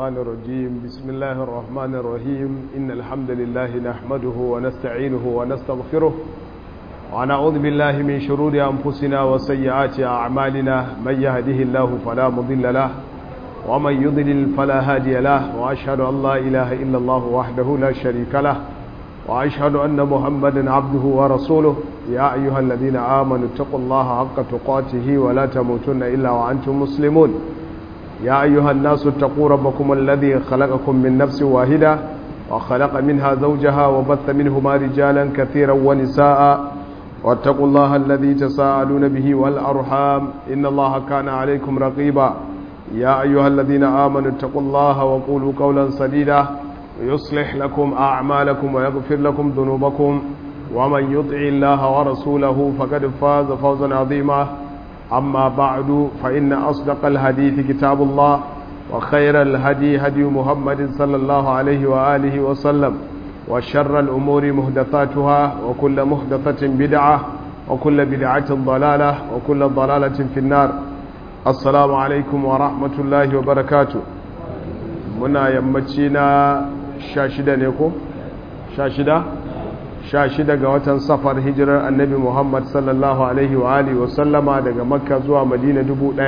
الشيطان الرجيم بسم الله الرحمن الرحيم إن الحمد لله نحمده ونستعينه ونستغفره ونعوذ بالله من شرور أنفسنا وسيئات أعمالنا من يهده الله فلا مضل له ومن يضلل فلا هادي له وأشهد أن لا إله إلا الله وحده لا شريك له وأشهد أن محمدا عبده ورسوله يا أيها الذين آمنوا اتقوا الله حق تقاته ولا تموتن إلا وأنتم مسلمون يا أيها الناس اتقوا ربكم الذي خلقكم من نفس واحدة وخلق منها زوجها وبث منهما رجالا كثيرا ونساء واتقوا الله الذي تساءلون به والأرحام إن الله كان عليكم رقيبا يا أيها الذين آمنوا اتقوا الله وقولوا قولا سديدا يصلح لكم أعمالكم ويغفر لكم ذنوبكم ومن يطع الله ورسوله فقد فاز فوزا عظيما أما بعد فإن أصدق الحديث كتاب الله وخير الهدي هدي محمد صلى الله عليه وآله وسلم وشر الأمور مهدثاتها وكل مهدثة بدعة وكل بدعة ضلالة وكل ضلالة في النار السلام عليكم ورحمة الله وبركاته muna yammaci na sha shida ne ko? sha shida? sha shida ga watan safar hijirar annabi muhammad sallallahu alaihi wa alihi wasallama daga makka zuwa madina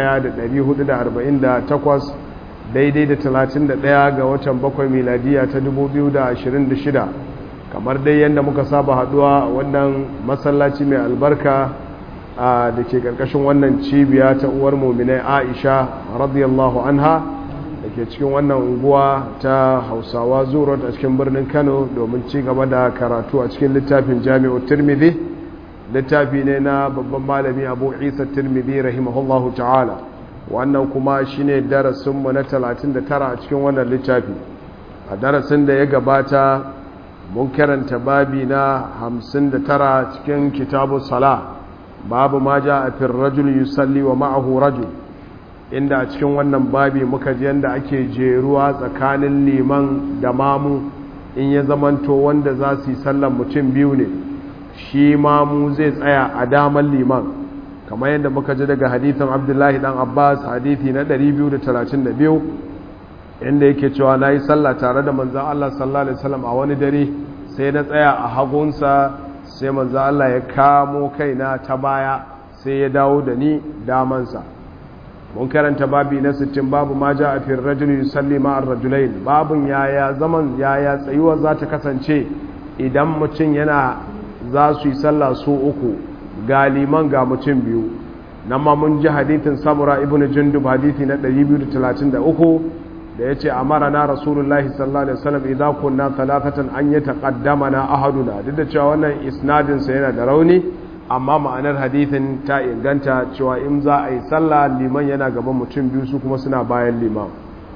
1448 daidai da 31 ga watan bakwai miladiya ta 2026 kamar dai yadda muka saba haduwa wannan masallaci mai albarka da ke karkashin wannan cibiya ta uwar muminai aisha radiyallahu anha da ke cikin wannan unguwa ta hausawa zuwa a cikin birnin kano domin ci gaba da karatu a cikin littafin jami'ar turmidi littafi ne na babban malami abu isa turmidi rahimahullahu ta'ala wannan kuma shine darasinmu na 39 a cikin wannan littafi a darasin da ya gabata mun karanta babi na 59 cikin kitabu sala babu ma ja a firrajul yusalli wa ma'ahu rajul inda a cikin wannan babi muka ji yadda ake jeruwa tsakanin liman da mamu in ya zamanto wanda za su yi sallan mutum biyu ne shi mamu zai tsaya a daman liman kamar yadda muka ji daga hadithin abdullahi dan abbas hadithi na 232 inda yake cewa na yi sallah tare da manzan allah sallallahu alaihi wasallam a wani dare sai na tsaya a hagunsa sai manzan allah ya kamo kaina ta baya sai ya dawo da ni damansa mun karanta babi na 60 babu ma ja a fi rajul yusalli ma'ar rajulain babun yaya zaman yaya tsayuwa za ta kasance idan mutum yana za su yi sallah su uku ga liman ga mutum biyu nan ma mun ji hadithin samura ibn jundub hadithi na 233 da yace amara na rasulullahi sallallahu alaihi wasallam idan kunna thalathatan an yataqaddamana ahaduna duk da cewa wannan isnadin sa yana da rauni amma ma'anar hadithin ta inganta cewa in za a yi sallah liman yana gaban mutum biyu su kuma suna bayan liman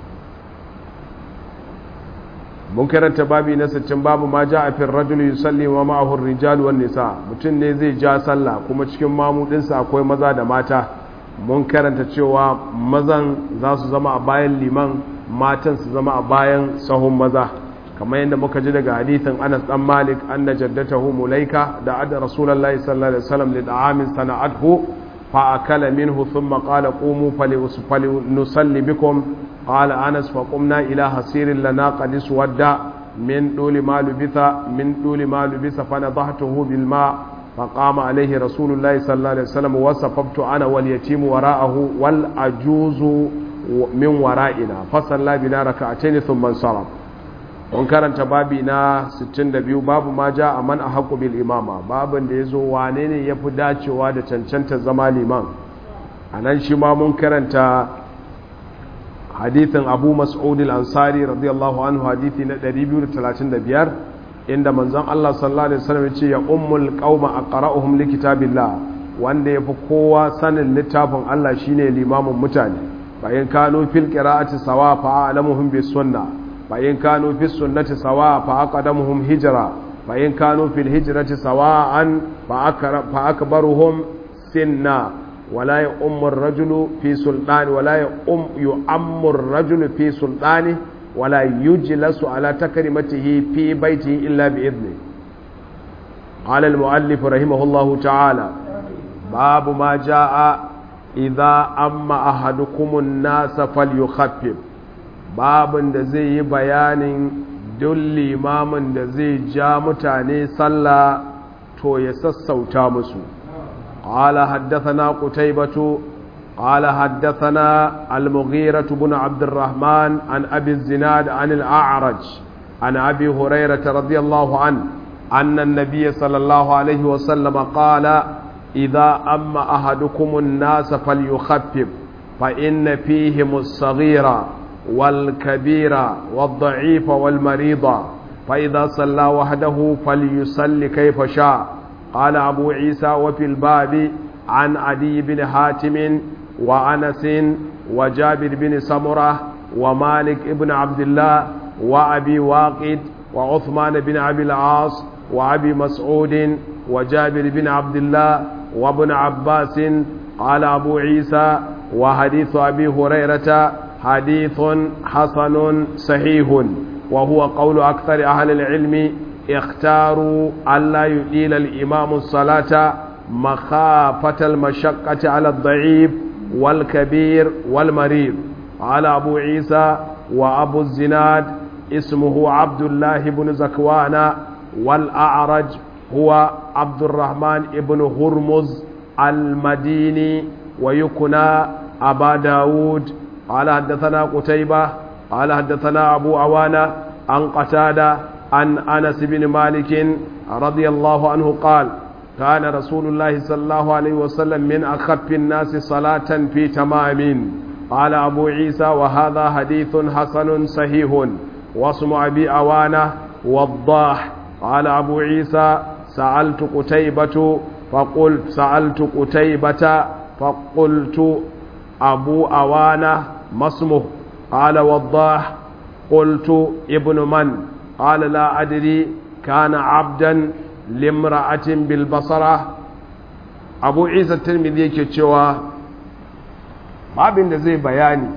mun karanta babi na sittin babu ma ja a fin rajulu yusalli wa ma'ahur rijal wan nisa mutum ne zai ja sallah kuma cikin mamudinsa akwai maza da mata mun karanta cewa mazan za su zama a bayan liman matan su zama a bayan sahun maza kamar yadda muka ji daga hadithin Anas dan Malik anna jaddatahu Mulaika da adda Rasulullahi sallallahu alaihi wasallam li da'amin sana'athu fa akala minhu thumma qala qumu fali nusalli bikum qala Anas fa qumna ila hasirin lana qad iswadda min duli ma lubitha min duli ma lubitha fa nadahtuhu bil ma فقام عليه رسول الله صلى الله عليه وسلم وصففت أنا واليتيم وراءه والعجوز من ورائنا فصلى بنا ركعتين ثم انصرف mun karanta babi na 62 babu ma ja a man a haƙo bil imama babin da ya zo wane ne ya fi dacewa da cancanta zama liman a nan shi ma mun karanta hadithin abu mas'ud al-ansari radiyallahu anhu hadithi na 235 inda manzon Allah sallallahu alaihi wasallam ya ce ya ummul qauma aqra'uhum li kitabillah wanda yafi kowa sanin littafin Allah shine limamin mutane bayan kanu fil qira'ati sawa fa a'lamuhum bis sunnah فإن كانوا في السنة سواء فأقدمهم هجرة فإن كانوا في الهجرة سواء فأكبرهم سنا ولا يؤم الرجل في سلطان ولا يؤم يؤم الرجل في سلطانه ولا يجلس على تكريمته في بيته إلا بإذنه قال المؤلف رحمه الله تعالى باب ما جاء idza amma ahadukumun nasa falyukhaffif babin da zai yi bayanin duk limamin da zai ja mutane sallah to ya sassauta musu قال حدثنا قتيبة قال حدثنا المغيرة بن عبد الرحمن عن أبي الزناد عن الأعرج عن أبي هريرة رضي الله عنه أن النبي صلى الله عليه وسلم قال إذا أما أحدكم الناس فليخفف فإن فيهم الصغير والكبير والضعيف والمريض فإذا صلى وحده فليصل كيف شاء قال أبو عيسى وفي الباب عن عدي بن حاتم وأنس وجابر بن سمرة ومالك بن عبد الله وأبي واقد وعثمان بن أبي العاص وأبي مسعود وجابر بن عبد الله وابن عباس قال أبو عيسى وحديث أبي هريرة حديث حسن صحيح وهو قول أكثر أهل العلم اختاروا ألا يطيل الإمام الصلاة مخافة المشقة على الضعيف والكبير والمريض قال أبو عيسى وأبو الزناد اسمه عبد الله بن زكوان والأعرج هو عبد الرحمن بن هرمز المديني ويكنى أبا داود قال حدثنا قتيبة قال حدثنا أبو عوانة عن قتادة عن أنس بن مالك رضي الله عنه قال كان رسول الله صلى الله عليه وسلم من أخف الناس صلاة في تمام قال أبو عيسى وهذا حديث حسن صحيح واسم أبي أوانة وضاح قال أبو عيسى سألت قتيبة فقلت سألت قتيبة فقلت أبو أوانة ما اسمه قال وضاح قلت ابن من قال لا أدري كان عبدا لامرأة بالبصرة أبو عيسى الترمذي yake cewa babin da zai bayani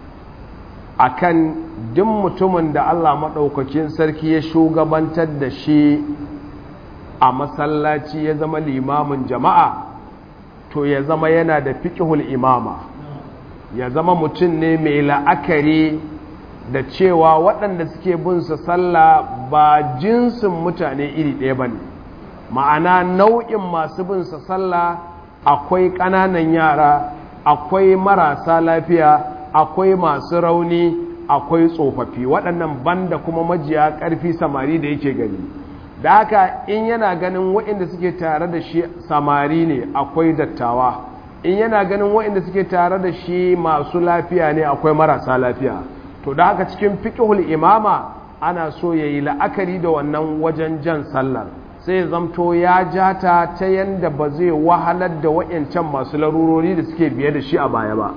akan duk mutumin da Allah maɗaukakin sarki ya shugabantar da shi a masallaci ya zama limamin jama'a to ya zama yana da fiƙihul imama ya zama mutum ne mai la'akari da cewa waɗanda suke bin su sallah ba jinsin mutane iri ɗaya ba ne ma'ana nau'in masu bin su sallah akwai ƙananan yara akwai marasa lafiya akwai masu rauni akwai tsofaffi waɗannan banda kuma majiya ƙarfi samari da yake gani da haka in yana ganin waɗanda suke tare da shi samari ne akwai dattawa in yana ganin waɗanda suke tare da shi masu lafiya ne akwai marasa lafiya to da haka cikin fiƙihul imama ana so ya yi la'akari da wannan wajen jan sallar sai zamto ya jata ta yanda ba zai wahalar da wa'yancan masu larurori da suke biye da shi a baya ba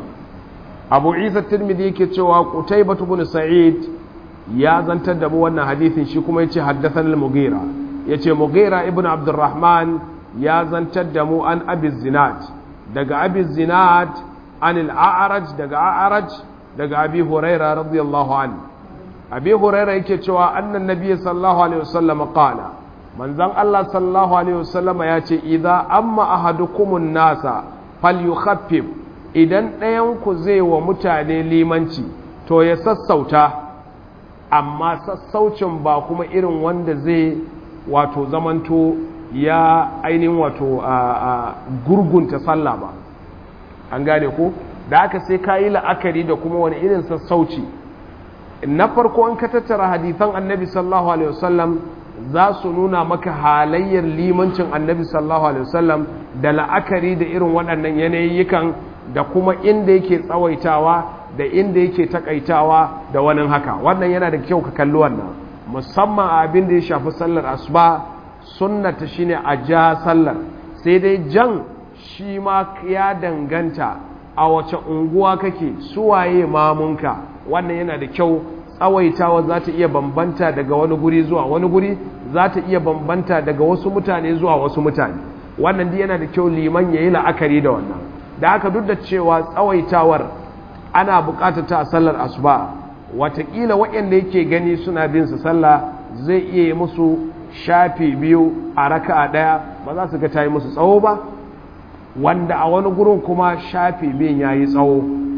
abu isa tirmidhi yake cewa kutai batu bin sa'id ya zantar da mu wannan hadithin shi kuma yace haddathan al-mughira yace mughira ibn abdurrahman ya zantar da mu an abi zinad daga abi zinad an al-a'raj daga a'raj daga abi huraira radiyallahu an abi huraira yake cewa annan nabiy sallallahu alaihi wasallam qala manzon Allah sallallahu alaihi wasallam ya ce idza amma ahadukumun nasa falyukhaffif idan ɗayan ku zai wa mutane limanci to ya sassauta amma sassaucin ba kuma irin wanda zai wato zamanto ya ainihin wato a gurgunta sallah ba an gane ko da aka sai ka yi la'akari da kuma wani irin sassauci na farko an ka tattara hadithan annabi sallallahu alaihi wasallam za su nuna maka halayyar limancin annabi sallallahu alaihi wasallam da la'akari da irin waɗannan yanayikan da kuma inda yake tsawaitawa da inda yake takaitawa da wani haka wannan yana da kyau ka kalli wannan musamman a abin da ya shafi sallar asuba sunnata shine a ja sallar sai dai jan shi ma ya danganta a wace unguwa kake suwaye mamunka wannan yana da kyau tsawaitawa za ta iya bambanta daga wani guri zuwa wani guri za ta iya bambanta daga wasu mutane zuwa wasu mutane wannan dai yana da kyau liman ya yi la'akari da wannan da haka duk da cewa tsawaitawar ana bukatar ta a sallar asuba watakila waɗanda yake gani suna bin su sallah zai iya yi musu shafi biyu a raka'a ɗaya ba za su ga ta yi musu tsawo ba wanda a wani gurin kuma shafi biyun ya yi tsawo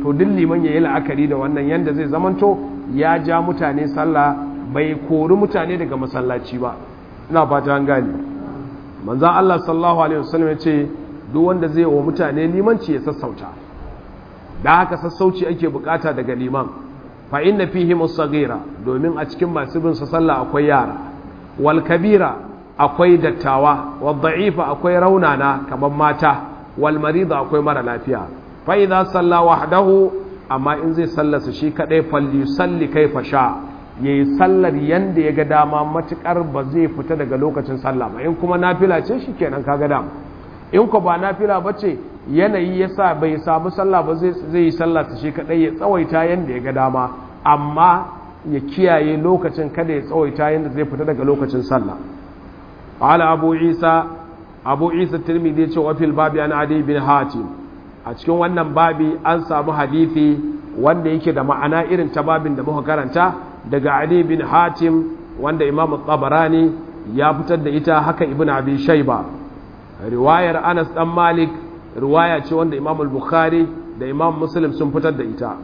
to duk liman ya yi la'akari da wannan yanda zai zamanto ya ja mutane sallah bai kori mutane daga masallaci ba ina fata an gani manzan Allah sallallahu alaihi wasallam ya ce duk wanda zai wa mutane limanci ya sassauta da haka sassauci ake bukata daga liman fa inna fihi musaghira domin a cikin masu bin sa sallah akwai yara wal kabira akwai dattawa wal da'ifa akwai raunana kamar mata wal marida akwai mara lafiya fa idza salla wahdahu amma in zai sallasa shi kadai falyusalli kaifa sha yayi sallar yanda ya ga dama matukar ba zai fita daga lokacin sallah ba in kuma nafila ce shikenan kaga dama in ko ba nafila bace yanayi yasa bai samu sallah ba zai zai yi sallah shi kadai ya tsawaita yanda ya ga dama amma ya kiyaye lokacin kada ya tsawaita yanda zai fita daga lokacin sallah qala abu isa abu isa tirmidhi ya ce wa fil babi an adi bin hatim a cikin wannan babi an samu hadithi wanda yake da ma'ana irin ta babin da muka karanta daga Ali bin Hatim wanda Imam Tabarani ya fitar da ita haka Ibn Abi Shayba riwayar Anas dan Malik riwaya ce wanda Imam Bukhari da Imam Muslim sun fitar da ita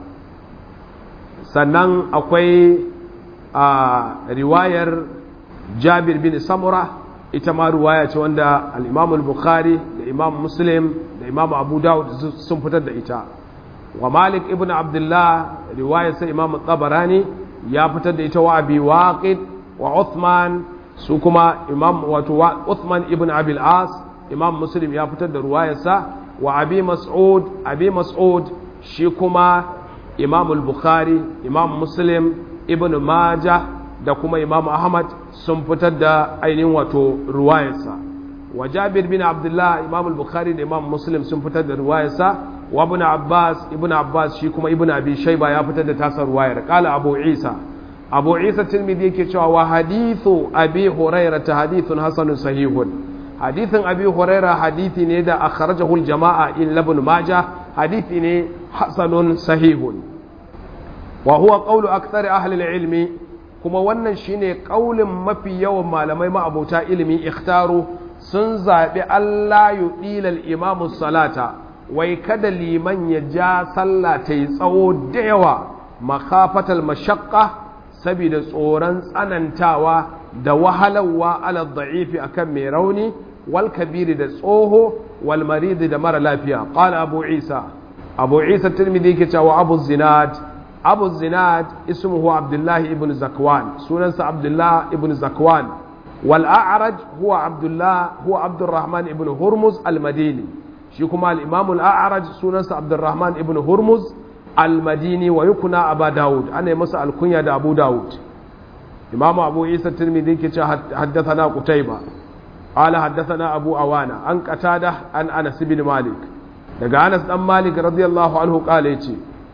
sannan akwai a riwayar Jabir bin Samura ita ma riwaya ce wanda al-Imam Bukhari da Imam Muslim da Imam Abu Dawud sun fitar da ita wa Malik ibn Abdullah riwayar sai Imam Tabarani ya fitar da ita wa Abi Waqid wa Uthman su kuma Imam wato Uthman ibn Abi al-As Imam Muslim ya fitar da riwayarsa wa Abi Mas'ud Abi Mas'ud shi kuma Imam al-Bukhari Imam Muslim ibn Majah da kuma Imam Ahmad sun fitar da ainihin wato riwayarsa wa Jabir bin Abdullah Imam al-Bukhari da Imam Muslim sun fitar da riwayarsa wa ibn Abbas ibn Abbas shi kuma ibn Abi Shayba ya fitar da tasar riwayar qala Abu Isa Abu Isa Tirmidhi yake cewa wa hadithu Abi Hurairah ta hadithun hasanun sahihun hadithin Abi Hurairah hadithi ne da akhrajahu al-jama'a in ibn Majah hadithi ne hasanun sahihun wa huwa qawlu akthar ahli al-ilmi kuma wannan shine kaulin mafi yawan malamai ma'abota ilimi ikhtaru sun zaɓi Allah yuɗilal imamu salata wai kada liman ya ja sallah ta yi tsawo da yawa makafatal mashakka saboda tsoron tsanantawa da wahalarwa ala da'ifi akan mai rauni wal kabiri da tsoho wal maridi da mara lafiya qala abu isa abu isa tirmidhi ke cewa abu zinad abu zinad ismuhu abdullahi ibn zakwan sunansa abdullah ibn zakwan wal a'raj huwa abdullah huwa abdurrahman ibn hurmuz al-madini shi kuma al-imam al-a'raj sunansa abdurrahman ibn hurmuz al-madini wa yukuna aba daud ana masa alkunya da abu daud imam abu isa tirmidhi ke ce haddathana qutayba qala haddathana abu awana an qatada an anas ibn malik daga anas dan malik radiyallahu anhu qala yace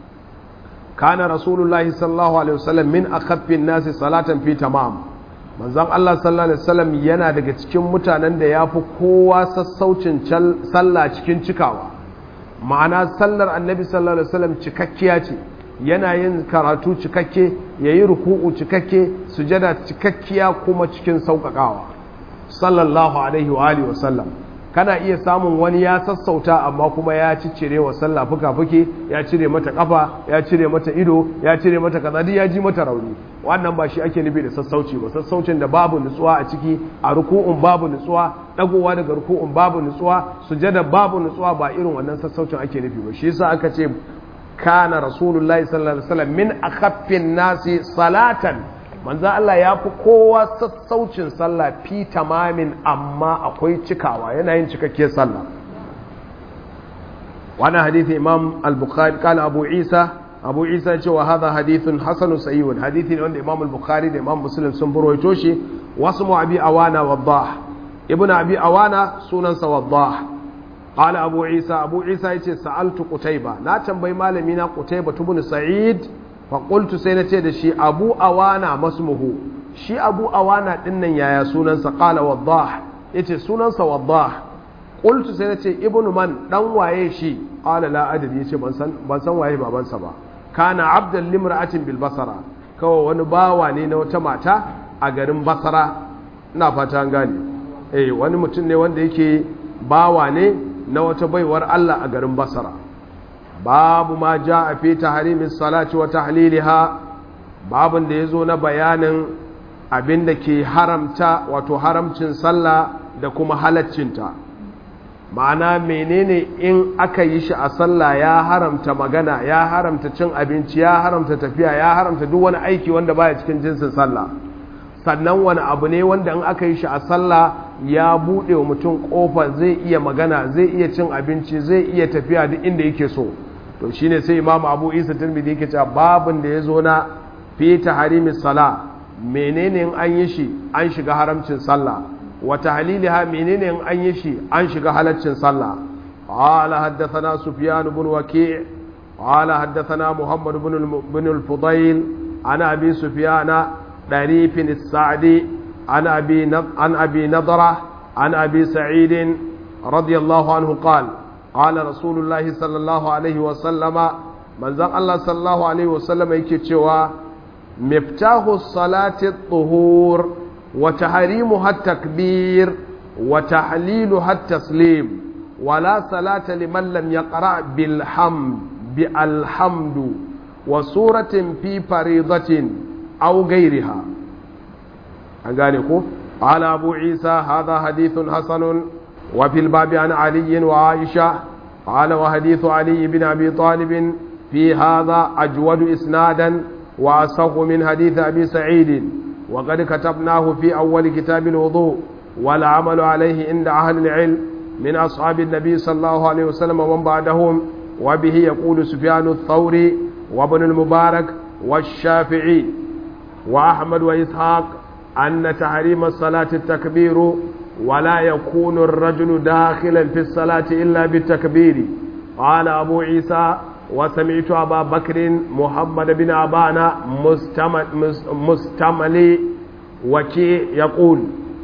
kana rasulullahi sallallahu alaihi wasallam min akhaffin nasi salatan fi tamam manzon Allah sallallahu alaihi wasallam yana daga cikin mutanen da yafi kowa sassaucin sallah cikin cikawa ma'ana sallar annabi sallallahu alaihi wasallam cikakkiya ce yana yin karatu cikakke yayi ruku'u cikakke sujada cikakkiya kuma cikin sauƙaƙawa sallallahu alaihi wa alihi wasallam kana iya samun wani ya sassauta amma kuma ya ciccire wa sallah fuka-fuki ya cire mata kafa ya cire mata ido ya cire mata kaza duk ya ji mata rauni wannan ba shi ake nufi da sassauci ba sassaucin da babu nutsuwa a ciki a ruku'un babu nutsuwa dagowa daga ruku'un babu nutsuwa sujada babu nutsuwa ba irin wannan sassaucin ake nufi ba shi yasa aka ce kana rasulullahi sallallahu alaihi wasallam min akhaffin nasi salatan manzo Allah ya fi kowa sassaucin sallah fi tamamin amma akwai cikawa yana yin cikakkiyar sallah wannan hadithi imam al-bukhari kana abu isa abu isa ce wa hadha hadithun hasanun sahihun hadithi ne wanda imam al-bukhari da imam muslim sun burwaito shi wasu mu abi awana waddah ibn abi awana sunansa waddah qala abu isa abu isa yace sa'altu qutayba na tambayi malami na qutayba ibn sa'id faƙultu sai na ce da shi abu awana masmuhu shi abu awana ɗin nan yaya sunansa ƙala waddah ya ce sunansa waddah ƙultu sai na ce ibnu man ɗan waye shi ƙala la adadi ya ce ban san waye babansa ba kana abdan limra'atin bil basara kawai wani bawa ne na wata mata a garin basara ina fata an gane eh wani mutum ne wanda yake bawa ne na wata baiwar Allah a garin basara babu ma ja'a fi tahrimis salati wa tahliliha babun da yazo na bayanin abin da ke haramta wato haramcin sallah da kuma halaccinta ma'ana menene in aka yi shi a sallah ya haramta magana ya haramta cin abinci ya haramta tafiya ya haramta duk wani aiki wanda baya cikin jinsin sallah sannan wani abu ne wanda in aka yi shi a sallah ya buɗe wa mutum ƙofa zai iya magana zai iya cin abinci zai iya tafiya duk inda yake so to shine sai imam abu isa tirmidhi yake cewa babin da ya zo na fi tahrimis sala menene in an yi shi an shiga haramcin sallah wa tahliliha menene in an yi shi an shiga halaccin sallah qala haddathana sufyan ibn waki' qala haddathana muhammad ibn ibn al-fudayl ana abi sufyan darif as-sa'di عن أبي عن أبي نضرة عن أبي سعيد رضي الله عنه قال قال رسول الله صلى الله عليه وسلم من زن الله صلى الله عليه وسلم يكتشوا مفتاح الصلاة الطهور وتحريمها التكبير وتحليلها التسليم ولا صلاة لمن لم يقرأ بالحمد بالحمد وسورة في فريضة أو غيرها an gane ko ala abu isa hadha hadithun hasanun wa fil babi an ali wa aisha ala wa hadithu ali ibn abi talib fi hadha ajwad isnadan wa asahhu min hadith abi sa'id wa qad katabnahu fi awwal kitab al-wudu wal amalu alayhi inda ahli al-ilm min ashab an-nabi sallallahu alayhi wasallam wa man ba'dahum wa bihi yaqulu sufyan ath-thawri wa ibn al-mubarak والشافعي وأحمد وإسحاق أن تحريم الصلاة التكبير ولا يكون الرجل داخلا في الصلاة إلا بالتكبير قال أبو عيسى وسمعت أبا بكر محمد بن أبانا مستمل, مستملي وكي يقول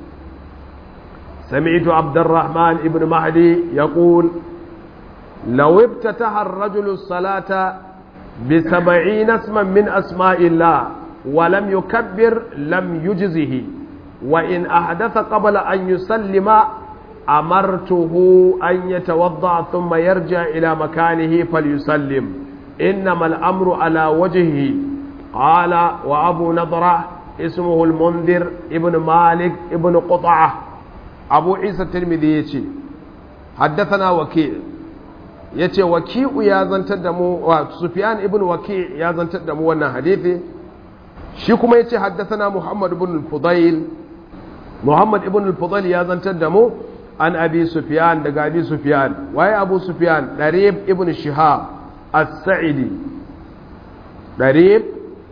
سمعت عبد الرحمن بن مهدي يقول لو افتتح الرجل الصلاة بسبعين اسما من أسماء الله ولم يكبر لم يجزه وإن أحدث قبل أن يسلم أمرته أن يتوضأ ثم يرجع إلى مكانه فليسلم إنما الأمر على وجهه قال وأبو نضرة اسمه المنذر ابن مالك ابن قطعة أبو عيسى الترمذي حدثنا وكيل yace waki'u ya zantar da mu wa Sufyan ibn Waki' ya zantar da mu wannan hadisi shi kuma yace haddathana Muhammad ibn al-Fudayl Muhammad ibn al-Fudayl ya zantar da mu an Abi Sufyan daga Abi Sufyan waye Abu Sufyan Darib ibn Shihab as-Sa'idi Darib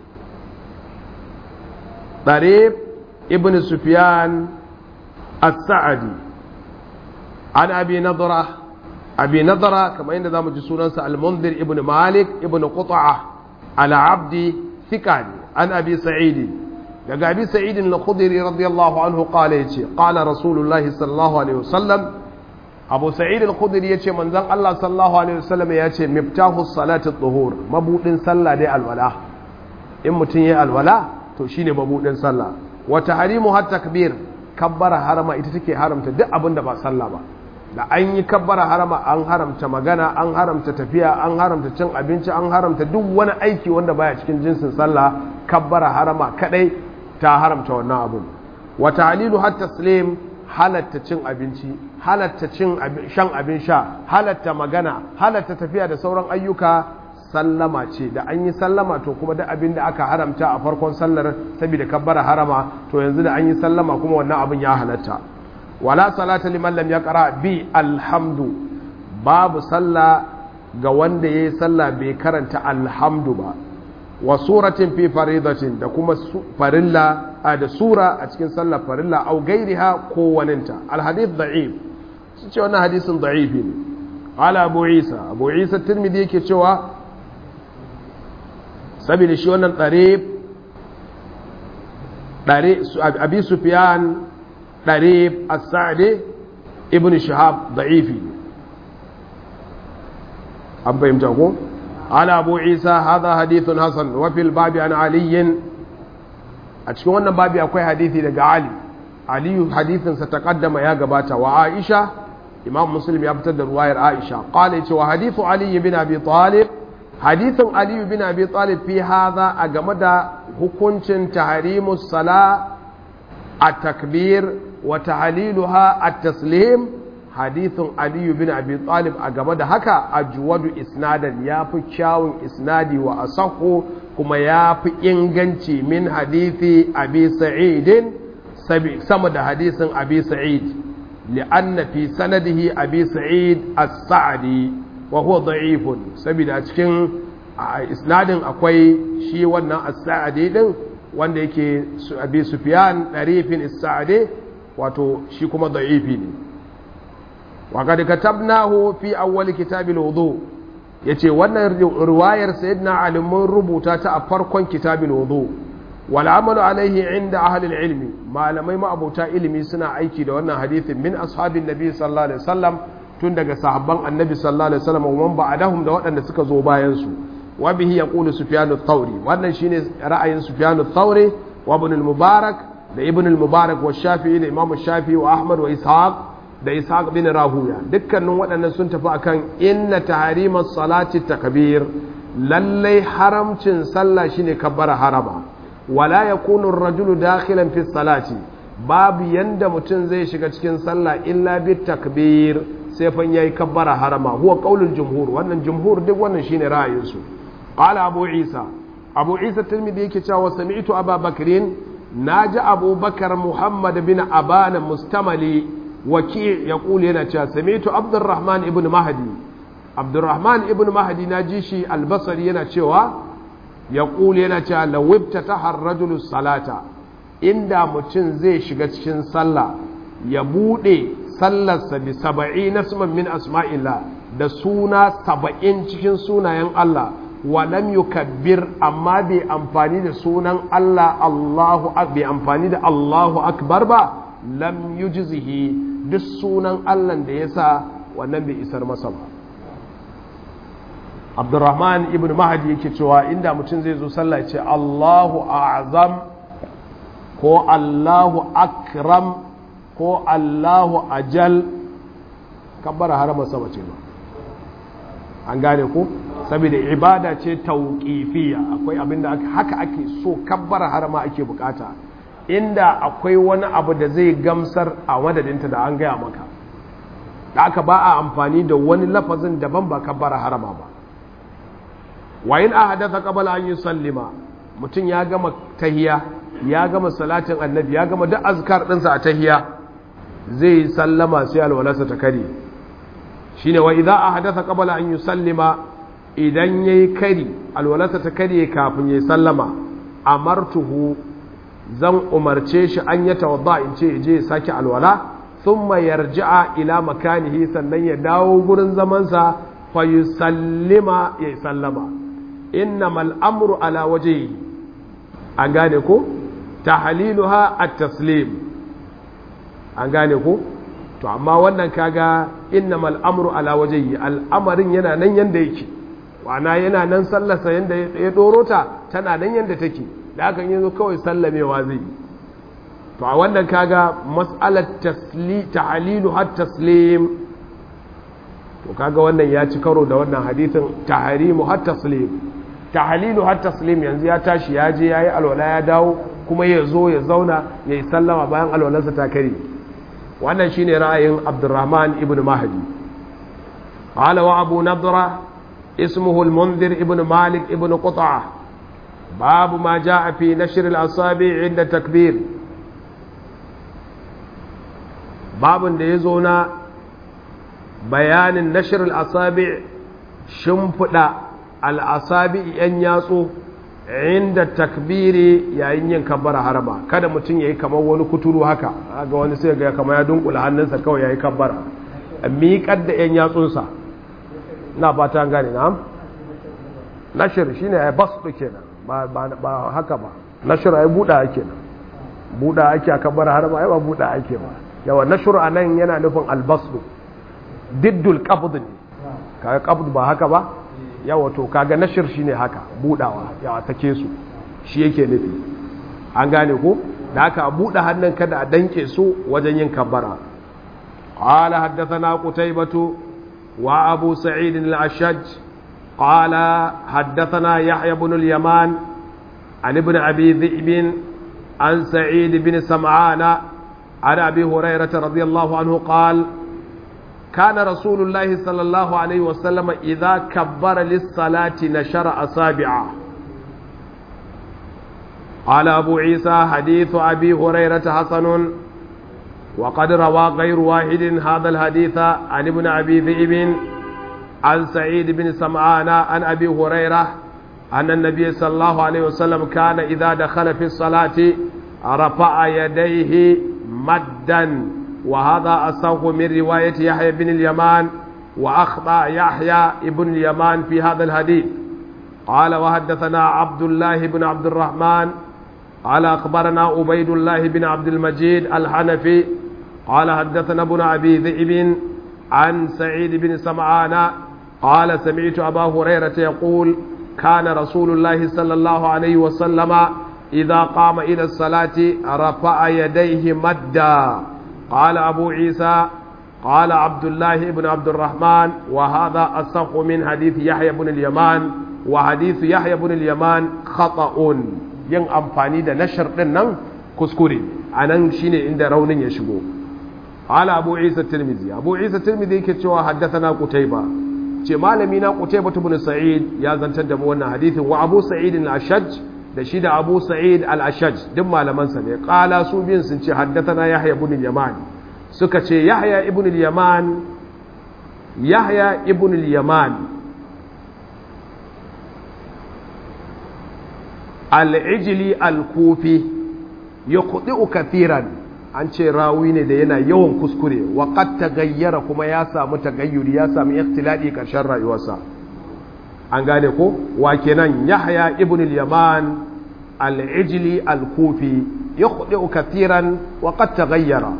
Darib ibn Sufyan as-Sa'di an Abi Nadra abi nadara kamar yadda zamu ji sunansa al-munzir ibn malik ibn qut'a al-abdi thiqani an abi sa'id daga abi sa'id al-khudri radiyallahu anhu qala yace qala rasulullah sallallahu alaihi wasallam abu sa'id al-khudri yace manzon Allah sallallahu alaihi wasallam yace miftahu salati at-tuhur mabudin sallah dai alwala in mutun yayi alwala to shine mabudin sallah wa tahrimu hat takbir kabbara harama ita take haramta duk abin da ba sallah ba da an yi kabbara harama an haramta magana an haramta tafiya an haramta cin abinci an haramta duk wani aiki wanda baya cikin jinsin sallah kabbara harama kadai ta haramta wannan abun wa ta'lilu hat taslim halatta cin abinci halatta cin shan abin sha halatta magana halatta tafiya da sauran ayyuka sallama ce da an yi sallama to kuma duk abin da aka haramta a farkon sallar saboda kabbara harama to yanzu da an yi sallama kuma wannan abin ya halatta wala salata liman lam yaqra bi alhamdu babu salla ga wanda yayi salla bai karanta alhamdu ba wa suratin fi faridatin da kuma farilla da sura a cikin sallar farilla au gairiha ko waninta alhadith da'if su ce wannan hadisin da'ifi ne ala abu isa abu isa tirmidhi yake cewa saboda shi wannan tsare tsare abi sufyan ɗarif as-sa'di ibn shihab da'ifi an fahimta ko ala abu isa hadha hadithun hasan wa fil babi an ali a cikin wannan babi akwai hadithi daga ali ali hadithin sa taqaddama ya gabata wa aisha imam muslim ya fitar da ruwayar aisha qala yace wa hadithu ali ibn abi talib hadithin ali ibn abi talib fi hadha a game da hukuncin tahrimus sala at-takbir wa tahliluha at-taslim hadithin ali ibn abi talib a game da haka ajwadu isnadan yafi kyawun isnadi wa asahu kuma yafi inganci min hadithi abi sa'idin sama da hadisin abi sa'id li'anna fi sanadihi abi sa'id as-sa'di wa huwa da'ifun saboda cikin isnadin akwai shi wannan as-sa'di din wanda yake abi sufyan darifin as-sa'di wato shi kuma da'ifi ne wa kad katabnahu fi awwal kitab al-wudu yace wannan riwayar sayyidina ali mun rubuta ta a farkon kitab al-wudu والعمل عليه عند أهل العلم ما لم يما أبو ilimi suna aiki da wannan hadithin min ashabin nabi sallallahu alaihi wasallam tun daga sahabban annabi sallallahu alaihi wasallam wa man ba'dahum da waɗanda suka zo bayan su wa bihi yaqulu sufyan ath-thawri wannan shine ra'ayin sufyan ath-thawri wa ibn al-mubarak da ibn al-mubarak wa shafi'i da imam shafi'i wa ahmad wa ishaq da ishaq bin rahuya dukkanin waɗannan sun tafi akan inna tahrimas salati takbir lallai haramcin sallah shine kabbara harama wala ya kunun rajulu dakhilan fi salati babu yanda mutum zai shiga cikin sallah illa bi takbir sai fan yayi kabbara harama huwa qaulul jumhur wannan jumhur duk wannan shine ra'ayin su qala abu isa abu isa tirmidhi yake cewa sami'tu aba bakrin naji abu bakar muhammad bin abana mustamali waki yaqulu yana cewa sami'tu abdurrahman ibn mahdi abdurrahman ibn mahdi naji shi albasari yana cewa ya ƙuli yana cewa lawibta ta harrajulu salata inda mutum zai shiga cikin sallah ya buɗe sallarsa bi saba'i na min asma'ila da suna saba'in cikin sunayen Allah wa lam yukabbir amma bai amfani da sunan Allah Allahu bai amfani da Allahu akbar ba lam yujzihi duk sunan Allah da yasa wannan bai isar masa ba abdurrahman ibn mahadi yake cewa inda mutum zai zo sallah ce allahu azam ko allahu akram ko allahu ajal kabbara harama sama ce ba an gane ku saboda ibada ce tauƙifiya akwai abinda haka ake so kabbara harama ake bukata inda akwai wani abu da zai gamsar a madadinta da an gaya maka da aka ba a amfani da wani lafazin daban ba kabbara harama ba wayin a hadatha qabala an yusallima mutum ya gama tahiya ya gama salatin annabi ya gama duk azkar ɗinsa a tahiya zai sallama sai alwalarsa ta kare shine wa idza ahdatha qabala an yusallima idan yayi kari alwalarsa ta kare kafin yayi sallama amartuhu zan umarce shi an ya tawadda in ce je ya sake alwala thumma yarji'a ila makanihi sannan ya dawo gurin zamansa fa yusallima ya sallama innamal amru ala wajhihi an gane ko tahliluha at-taslim an gane ko to amma wannan kaga innamal amru ala wajhihi al'amarin yana nan yanda yake wana yana nan sallarsa yanda ya doro ta tana nan yanda take da hakan yanzu kawai sallamewa zai to a wannan kaga mas'alar tasli tahlilu hat taslim to kaga wannan ya ci karo da wannan hadithin tahrimu hat taslim tahlilu hat taslim yanzu ya tashi ya je yayi alwala ya dawo kuma ya zo ya zauna ya yi sallama bayan alwalarsa ta kare wannan shine ra'ayin Abdurrahman ibn Mahdi qala wa Abu Nadra ismuhu al-Mundhir ibn Malik ibn Qut'ah babu ma jaa fi nashr al-asabi' 'inda takbir babun da yazo na bayanin nashr al-asabi' shimfida al-asabi' yan yatsu inda takbiri yayin yin kabbara harama kada mutum yayi kamar wani kuturu haka ga wani sai ga kamar ya dunkula hannunsa kawai yayi kabbara miƙar da yan yatsunsa ina fata gane na nashir shine ai basu kenan ba ba haka ba nashir ai buda ake nan buda ake a kabbara harama ai ba buda ake ba yawa nashir anan yana nufin albasu diddul qabd ne kaga qabd ba haka ba yawa to kaga nashir shine haka budawa yawa sake su shi yake nufi an gane ko da haka a buɗe hannun kada a danke su wajen yin kabbara قال حدثنا قتيبة وأبو سعيد الأشج قال حدثنا يحيى بن اليمان عن ابن أبي ذئب عن سعيد بن سمعان عن أبي هريرة رضي الله عنه قال كان رسول الله صلى الله عليه وسلم إذا كبر للصلاة نشر أصابعه قال أبو عيسى حديث أبي هريرة حسن وقد روى غير واحد هذا الحديث عن ابن أبي ذئب عن سعيد بن سمعان عن أبي هريرة أن النبي صلى الله عليه وسلم كان إذا دخل في الصلاة رفع يديه مدا وهذا أصح من رواية يحيى بن اليمان وأخطأ يحيى بن اليمان في هذا الحديث قال وحدثنا عبد الله بن عبد الرحمن قال أخبرنا عبيد الله بن عبد المجيد الحنفي قال حدثنا ابن أبي ذئب عن سعيد بن سمعان قال سمعت أبا هريرة يقول كان رسول الله صلى الله عليه وسلم إذا قام إلى الصلاة رفع يديه مدا قال أبو عيسى قال عبد الله بن عبد الرحمن وهذا أصح من حديث يحيى بن اليمان وحديث يحيى بن اليمان خطأ yin amfani da nashar ɗin nan kuskure a nan shi ne inda raunin ya shigo ala abu isa tirmizi abu isa tirmizi yake cewa haddathana qutayba ce malami na qutayba ibn sa'id ya zantar da mu wannan hadithin wa abu sa'id al-ashaj da shi da abu sa'id al-ashaj duk malaman sa ne qala su biyun sun ce haddathana yahya ibn al-yaman suka ce yahya ibn al-yaman yahya ibn al-yaman al'ijili al-kufi ya kuɗi kathiran an ce rawi ne da yana yawan kuskure waƙat ta gayyara kuma ya samu tagayyuri ya samu ikhtiladi ƙarshen rayuwarsa an gane ko wa kenan yahya ibn al-yaman al-ijli al-kufi ya kuɗi kathiran waƙat ta gayyara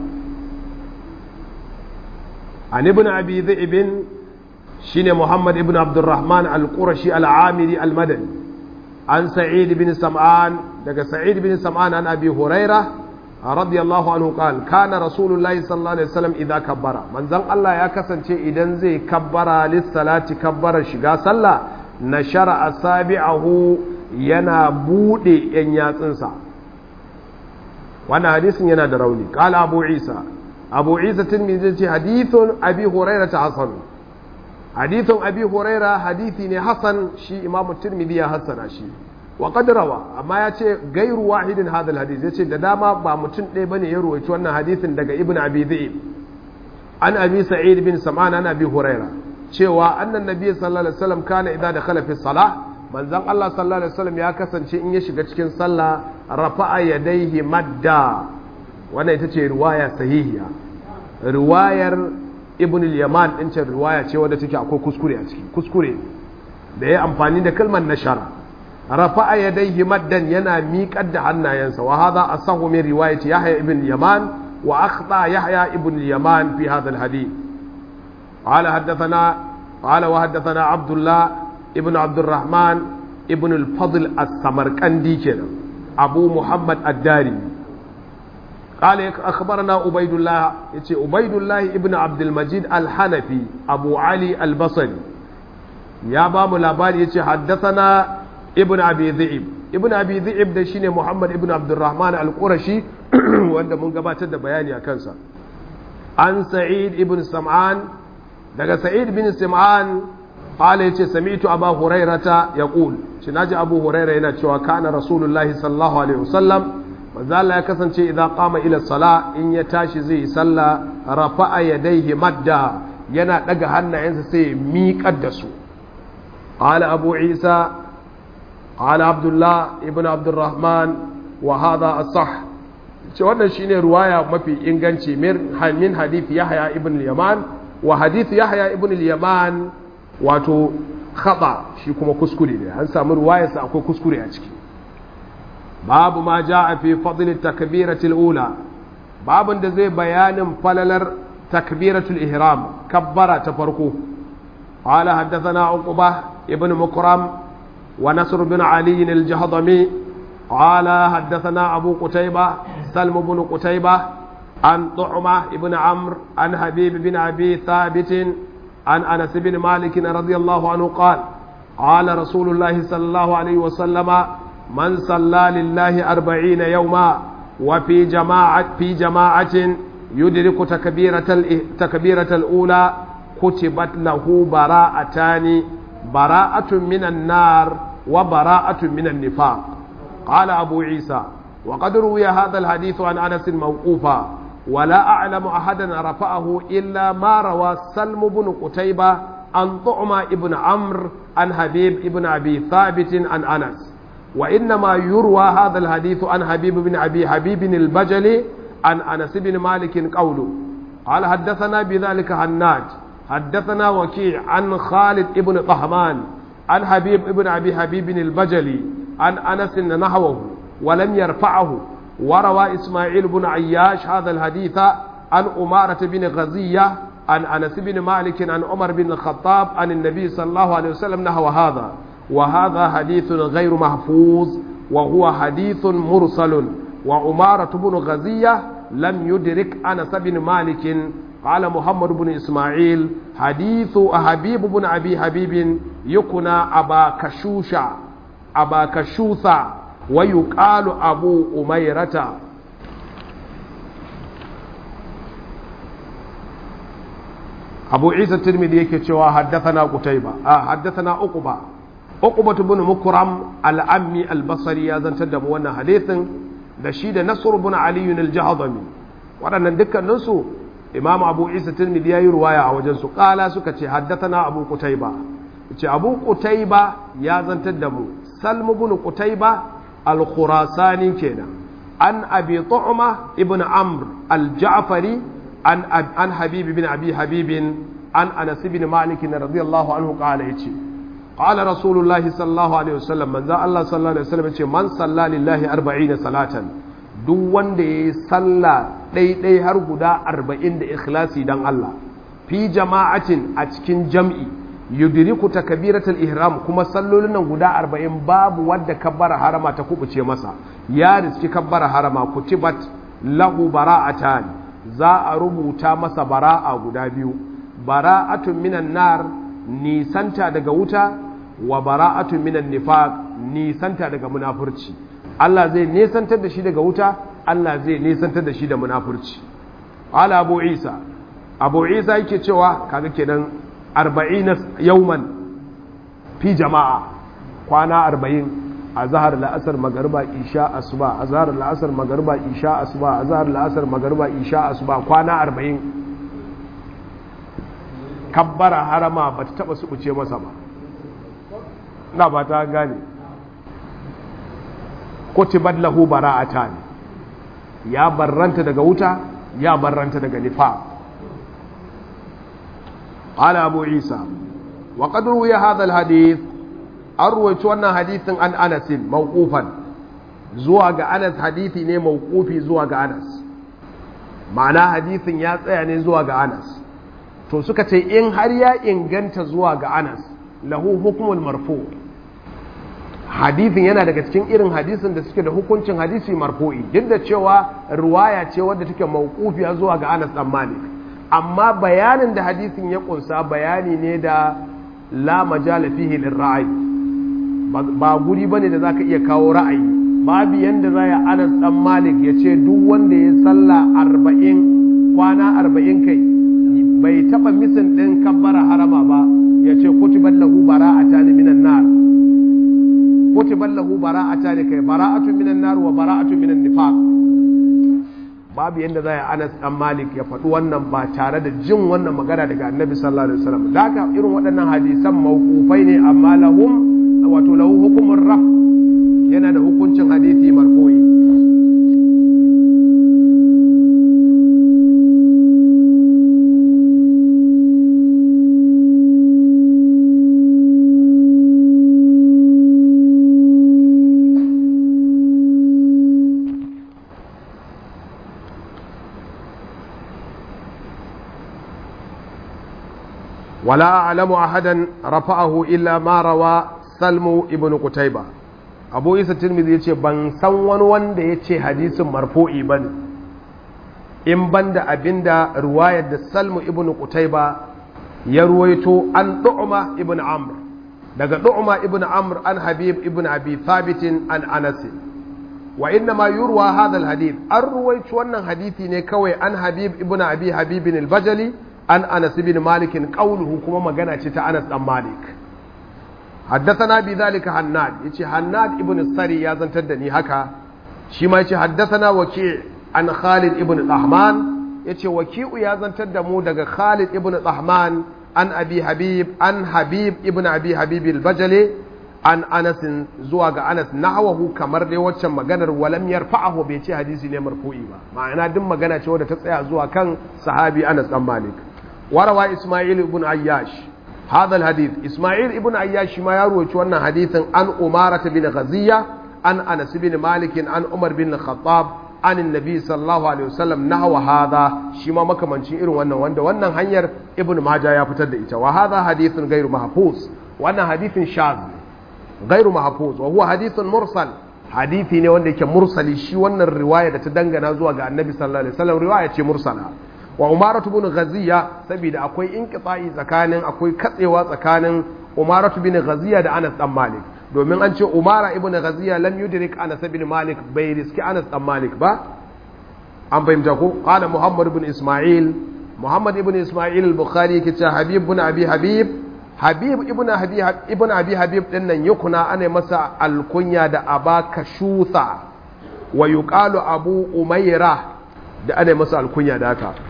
an ibn abi dhi'bin shine muhammad ibn abdurrahman al-qurashi al-amiri al-madani عن سعيد بن سمعان دقى سعيد بن سمعان عن أبي هريرة رضي الله عنه قال كان رسول الله صلى الله عليه وسلم إذا كبر من زن الله يا كسن شيء إذن زي كبر للصلاة كبر شقا صلى نشر أصابعه ينا بودي إن ياتنسا وانا حديث ينا دروني قال أبو عيسى أبو عيسى تلميذ حديث أبي هريرة حسن hadithun abi huraira hadithi ne hasan shi imamu tirmidhi ya hassana shi wa qad rawa amma ya ce gairu wahidin hadal hadith ya ce da dama ba mutum ɗaya bane ya ruwaci wannan hadithin daga ibn abi dhi'ib an abi sa'id bin sam'an an abi huraira cewa annan nabi sallallahu alaihi wasallam kana idza dakhala fi salah manzon Allah sallallahu alaihi wasallam ya kasance in ya shiga cikin sallah rafa'a yadayhi madda wannan ita ce riwaya sahihiya riwayar ibn al-yaman din ce riwaya ce wadda take akwai kuskure a ciki kuskure da ya amfani da kalmar nashara rafa'a yadayhi maddan yana miƙar da hannayensa wa hadha asahu min riwayati yahya ibn al-yaman wa akhta yahya ibn al-yaman fi hadha al-hadith قال حدثنا قال وحدثنا عبد الله ابن عبد الرحمن ابن الفضل السمرقندي كده ابو محمد الداري قال أخبرنا عبيد الله يتي عبيد الله ابن عبد المجيد الحنفي أبو علي البصري يا بام لاباري يتي حدثنا ابن أبي ذئب ابن أبي ذئب ده شيني محمد ابن عبد الرحمن القرشي wanda mun gabatar da bayani a kansa an sa'id ibn sam'an daga sa'id bin sam'an qala yace sami'tu aba hurairata yaqul shi naji abu huraira yana cewa kana rasulullahi sallallahu alaihi wasallam manzo Allah ya kasance idan qama ila sala in ya tashi zai salla rafa'a yadayhi madda yana daga hannayensa sai ya miƙar da su qala abu isa qala abdullah ibn abdurrahman wa hadha as-sah ce wannan shine ruwaya mafi inganci min hadith yahya ibn al-yaman wa hadith yahya ibn al-yaman wato khata shi kuma kuskure ne an samu ruwayarsa akwai kuskure a ciki babu ma ja a fi fadlin takbiratul ula babun da zai bayanin falalar takbiratul ihram kabbara ta farko qala haddathana uqba ibn mukram wa nasr bin ali al-jahdami qala haddathana abu qutayba salm ibn qutayba عن طعمة بن عمرو عن حبيب بن أبي ثابت عن أنس بن مالك رضي الله عنه قال قال رسول الله صلى الله عليه وسلم من صلى لله أربعين يوما وفي جماعة في جماعة يدرك تكبيرة تكبيرة الأولى كتبت له براءتان براءة من النار وبراءة من النفاق قال أبو عيسى وقد روي هذا الحديث عن أنس موقوفا ولا أعلم أحدا رفعه إلا ما روى سلم بن قتيبة عن طعمة ابن عمرو عن حبيب ابن أبي ثابت عن أنس وإنما يروى هذا الحديث عن حبيب بن أبي حبيب البجلي عن أنس بن مالك قوله قال حدثنا بذلك هناج حدثنا وكيع عن خالد ابن طهمان عن حبيب ابن أبي حبيب البجلي عن أنس نحوه ولم يرفعه وروى إسماعيل بن عياش هذا الحديث عن أمارة بن غزية عن أنس بن مالك عن عمر بن الخطاب عن النبي صلى الله عليه وسلم نحو هذا وهذا حديث غير محفوظ وهو حديث مرسل وعمارة بن غزية لم يدرك أنس بن مالك قال محمد بن إسماعيل حديث حبيب بن أبي حبيب يكنى أبا كشوشة أبا كشوثة ويقال أبو أميرة أبو عيسى الترمذي يكتشوا حدثنا قتيبة آه حدثنا أقبة أقبة بن مكرم العمي البصري يا زن تدم وانا حديث دشيد نصر بن علي الجهضمي وانا دكا نسو إمام أبو عيسى الترمذي يا رواية وجنسو قال سكتي حدثنا أبو قتيبة أبو قتيبة يا زن تدم سلم بن قتيبة الخراساني كنا عن أبي طعمة ابن عمرو الجعفري عن عن حبيب بن أبي حبيب عن أنس بن مالك رضي الله عنه قال يتي قال رسول الله صلى الله عليه وسلم من ذا الله صلى الله عليه وسلم يتي من صلى لله أربعين صلاة duk wanda ya yi sallah ɗaiɗai har guda arba'in da ikhlasi don Allah fi jama'atin a cikin jam'i yudiriku ta kabiratul ihram kuma sallolin nan guda arba'in babu wadda kabbara harama ta kubuce masa ya riski kabbara harama kutibat lahu bara'atan za a rubuta masa bara'a guda biyu bara'atun minan nar nisanta daga wuta wa bara'atun minan nifaq nisanta daga munafurci Allah zai nisantar da shi daga wuta Allah zai nisantar da shi da munafurci ala abu isa abu isa yake cewa kaga kenan arba'in yauman fi jama'a kwana arba'in a zahar la'asar magarba isha asuba a zahar la'asar magarba isha asuba a zahar la'asar magarba isha asuba kwana arba'in kabbara harama ba ta taba subuce masa ba na ba ta gane kutibat lahu bara'ata ne ya barranta daga wuta ya barranta daga nifa قال أبو عيسى وقد روي هذا الحديث أرويت أن حديث عن أنس موقوفا زواج أنس حديثي ne موقوفي زواج أنس ma'ana hadithin ya tsaya ne zuwa ga Anas to suka ce in har ya inganta zuwa ga Anas lahu hukmul marfu hadithin yana daga cikin irin hadisin da suke da hukuncin hadisi marfu'i duk da cewa ruwaya ce wadda take mauqufiya zuwa ga Anas dan Malik amma bayanin da hadisin ya kunsa bayani ne da la majala fihi lirra'i ba guri bane da zaka iya kawo ra'ayi babu yanda zai Anas dan Malik ya ce duk wanda ya salla 40 kwana 40 kai bai taba misin din kabbara harama ba ya ce kutibat lahu bara'atan minan nar kutibat lahu bara'atan kai bara'atun minan nar wa bara'atun minan nifaq babu yadda za a anas dan malik ya faɗi wannan ba tare da jin wannan magana daga annabi sallallahu alaihi wasallam da haka irin waɗannan hadisan mawqufai ne amma lahum wato lahu hukumur raf yana da hukuncin hadisi marfu'i ولا أعلم أحدا رفعه إلا ما روى سلم ابن قتيبة أبو إيسى الترمذي يقول بان سوان وان دي يقول حديث مرفوعي بان in banda abinda ruwayar da salmu ibn qutayba ya ruwaito an du'ma ibn amr daga du'ma ibn amr an habib ibn abi thabit an anas wa inna ma yurwa hadha alhadith an ruwaito wannan hadisi ne kawai an habib ibn abi habib al-bajali an anas ibn malik qawluhu kuma magana ce ta anas dan malik حدثنا بذلك حناد يجي حناد ابن السري يا زنتر دني هكا shi ma yace haddathana waki' an Khalid ibn Tahman yace waki'u ya zantar da mu daga Khalid ibn Tahman an Abi Habib an Habib ibn Abi Habib al-Bajali an Anas zuwa ga Anas nahwahu kamar dai waccan maganar walam yarfa'ahu bai ce hadisi ne marfu'i ba ma'ana duk magana ce wadda ta tsaya zuwa kan sahabi Anas dan Malik warawa Isma'il ibn Ayyash هذا الحديث إسماعيل ابن عياش ما يروي wannan hadithin an Umara bin Ghaziya an Anas bin Malik an Umar bin Khattab an Nabi sallallahu alaihi wasallam nahwa hadha shi ma makamancin irin wannan wanda wannan hanyar Ibn Majah ya fitar da ita wa hadha hadithun ghairu mahfuz wannan hadithin shaz ghairu mahfuz wa huwa hadithun mursal hadithi ne wanda yake mursali shi wannan riwaya da ta dangana zuwa ga Annabi sallallahu alaihi wasallam riwaya ce mursala wa umaratu bin ghaziya saboda akwai inqita'i tsakanin akwai katsewa tsakanin umaratu bin ghaziya da Anas dan Malik domin an ce umara ibn ghaziya lam yudrik Anas bin Malik bai riski Anas dan Malik ba an fahimta ko qala Muhammad ibn Isma'il Muhammad ibn Isma'il al-Bukhari yake cewa Habib ibn Abi Habib Habib ibn Abi ibn Abi Habib din nan yukuna ana masa alkunya da Aba Kashutha wa yuqalu Abu Umaira da ana masa alkunya da haka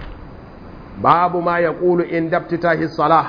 babu ma ya ƙulu in daftitahi salah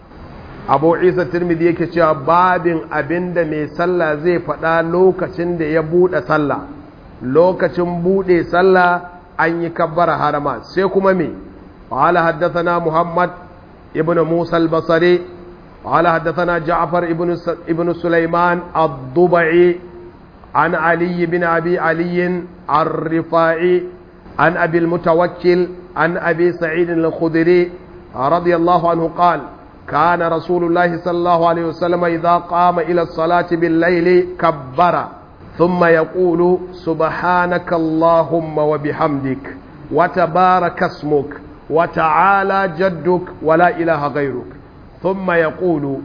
abu isa turmidi yake cewa babin abinda mai sallah zai faɗa lokacin da ya buɗe sallah lokacin buɗe sallah an yi kabbara harama sai kuma me قال حدثنا محمد ابن موسى البصري قال حدثنا جعفر ابن ابن سليمان الضبعي عن علي بن ابي علي الرفاعي عن ابي المتوكل عن أبي سعيد الخدري رضي الله عنه قال كان رسول الله صلى الله عليه وسلم إذا قام إلى الصلاة بالليل كبر ثم يقول سبحانك اللهم وبحمدك وتبارك اسمك وتعالى جدك ولا إله غيرك ثم يقول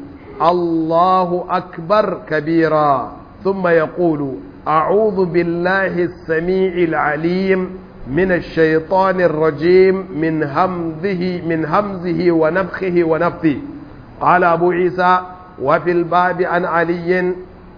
الله أكبر كبيرا ثم يقول أعوذ بالله السميع العليم من الشيطان الرجيم من همزه من همزه ونفخه ونفثه قال أبو عيسى وفي الباب عن علي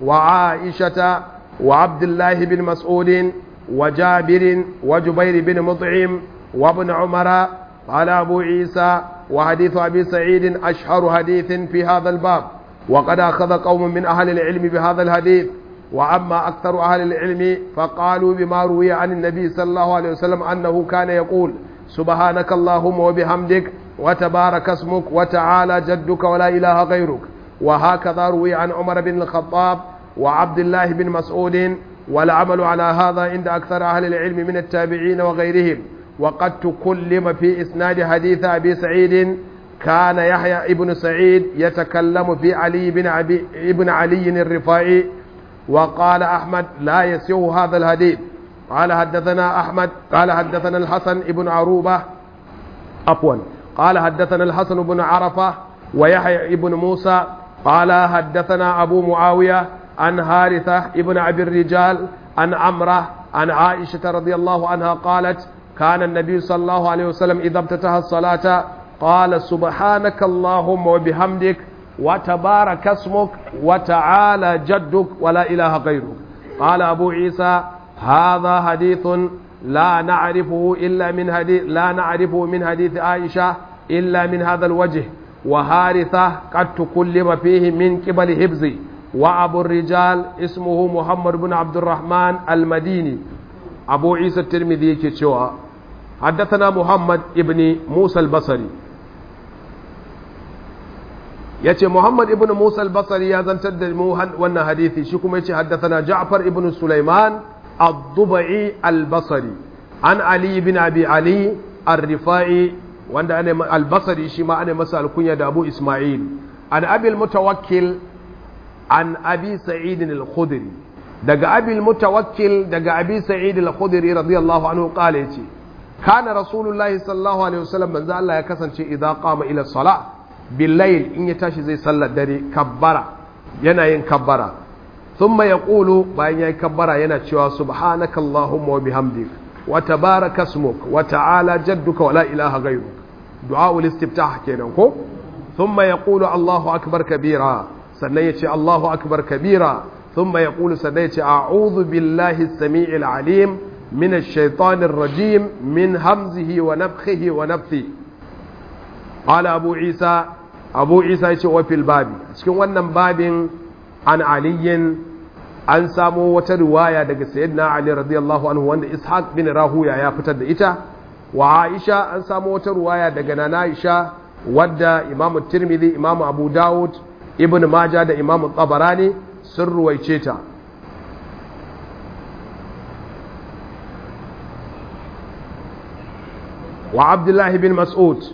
وعائشة وعبد الله بن مسعود وجابر وجبير بن مطعم وابن عمر قال أبو عيسى وحديث أبي سعيد أشهر حديث في هذا الباب وقد أخذ قوم من أهل العلم بهذا الحديث وأما أكثر أهل العلم فقالوا بما روي عن النبي صلى الله عليه وسلم أنه كان يقول سبحانك اللهم وبحمدك وتبارك اسمك وتعالى جدك ولا إله غيرك وهكذا روي عن عمر بن الخطاب وعبد الله بن مسعود والعمل على هذا عند أكثر أهل العلم من التابعين وغيرهم وقد تكلم في إسناد حديث أبي سعيد كان يحيى ابن سعيد يتكلم في علي بن, أبي ابن علي الرفاعي وقال أحمد لا يسيو هذا الحديث قال حدثنا أحمد قال حدثنا الحسن ابن عروبة عفوا قال حدثنا الحسن بن عرفة ويحيى ابن موسى قال حدثنا أبو معاوية عن هارثة ابن أبي الرجال عن عمرة عن عائشة رضي الله عنها قالت كان النبي صلى الله عليه وسلم إذا ابتتح الصلاة قال سبحانك اللهم وبحمدك وتبارك اسمك وتعالى جدك ولا إله غيرك قال أبو عيسى هذا حديث لا نعرفه إلا من حديث لا نعرفه من حديث عائشة إلا من هذا الوجه وهارثة قد تكلم فيه من قبل حفظي وأبو الرجال اسمه محمد بن عبد الرحمن المديني أبو عيسى الترمذي كتشوى حدثنا محمد ابن موسى البصري yace Muhammad ibn Musa al-Basri ya zantar da mu wannan hadisi shi kuma yace haddathana Ja'far ibn Sulaiman ad-Dubai al-Basri an Ali ibn Abi Ali ar-Rifai wanda ana al-Basri shi ma ana masa alkunya da Abu Isma'il an Abi al-Mutawakkil an Abi Sa'id al-Khudri daga Abi al-Mutawakkil daga Abi Sa'id al-Khudri radiyallahu anhu qala yace kana rasulullahi sallallahu alaihi wasallam manzo Allah ya kasance idza qama ila salah billayl in ya tashi zai sallar dare kabbara yana yin kabbara thumma yaqulu bayan yayi kabbara yana cewa subhanaka allahumma wa bihamdik wa tabaraka ismuk wa ta'ala jadduka wa la ilaha ghayruk du'a ul istiftah kenan ko thumma yaqulu allahu akbar kabira sannan yace allahu akbar kabira thumma yaqulu sannan yace a'udhu billahi as-sami'il alim من الشيطان الرجيم من همزه ونفخه ونفثه قال أبو عيسى أبو عيسى يشوى في الباب cikin wannan babin an aliyin an samo wata riwaya daga sayyidina Ali radiyallahu anhu wanda Ishaq bin Rahuya ya fitar da ita wa Aisha an samo wata riwaya daga Nana Aisha wadda Imam Tirmidhi Imam Abu Dawud Ibn Majah da Imam Tabarani sun ruwaice ta وعبد الله بن مسعود